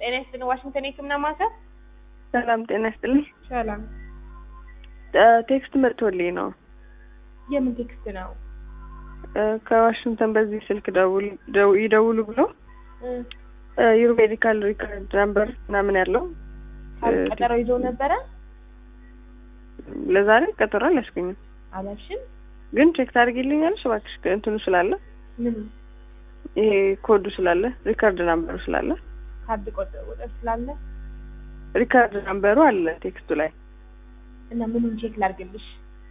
ጤና ይስጥልኝ። ዋሽንግተን የህክምና ማዕከል ሰላም ጤና ይስጥልኝ። ሰላም። እ ቴክስት መጥቶልኝ ነው የምን ቴክስት ነው? እ ከዋሽንግተን በዚህ ስልክ ደውል ደው- ይደውሉ ብሎ እ ዩር ሜዲካል ሪከርድ ነምበር ምናምን ያለው ታዲያ ቀጠሮ ይዞ ነበረ ለዛሬ ቀጠሮ አልያዝኩኝም፣ አላልሽም? ግን ቼክ ታደርጊልኛለሽ እባክሽ እንትኑ ስላለ ምን ይሄ ኮዱ ስላለ ሪከርድ ናምበሩ ስላለ ካርድ ቆጥ ቁጥር ስላለ ሪከርድ ናምበሩ አለ ቴክስቱ ላይ። እና ምኑን ቼክ ላድርግልሽ?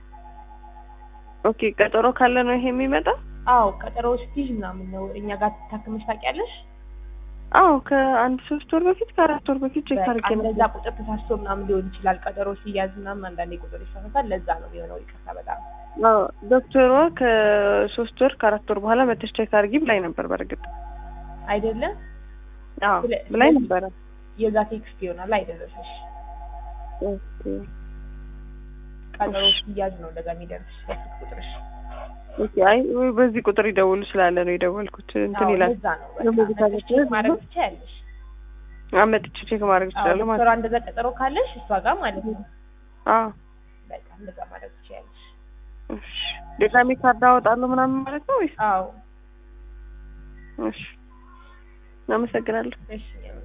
ኦኬ ቀጠሮ ካለ ነው ይሄ የሚመጣው? አዎ ቀጠሮ ስትይዥ ምናምን ነው እኛ ጋር ታክመሽ ታውቂያለሽ? አዎ ከአንድ ሶስት ወር በፊት ከአራት ወር በፊት ቼክ በቃ አድርጌ እንደዛ ነበር። ቁጥር ተሳስቶ ምናምን ሊሆን ይችላል። ቀጠሮ ሲያዝ ምናምን አንዳንዴ ቁጥር ይሳሳታል። ለዛ ነው የሚሆነው። ይቅርታ በጣም አዎ ዶክተሯ ከሶስት ወር ከአራት ወር በኋላ መተሽ ቼክ አድርጊ ብላኝ ነበር። በእርግጥ አይደለም አዎ ስለ- ብላኝ ስለዚህ- ነበረ። የዛ ቴክስት ይሆናል አይደረሰሽ። ኦኬ ቀጠሮ ሲያዝ ነው እንደዛ የሚደርስሽ ስልክ ቁጥርሽ። ኦኬ አይ ወይ በዚህ ቁጥር ይደውሉ ስላለ ነው የደወልኩት። እንትን አዎ ይላል ለዛ ነው በቃ የሙዚቃ መጥተሽ ቤት ቼክ ማድረግ ትችያለሽ። አመጥቼ ቼክ ማድረግ አዎ እችላለሁ ማለት ዶክተሯ እንደዛ ቀጠሮ ካለሽ እሷ ጋር ማለት ነው። አዎ በቃ እንደዛ ማድረግ ትችያለሽ። እሺ ድጋሜ ካርድ አወጣለሁ ምናምን ማለት ነው ወይስ? አዎ እሺ አመሰግናለሁ። እሺ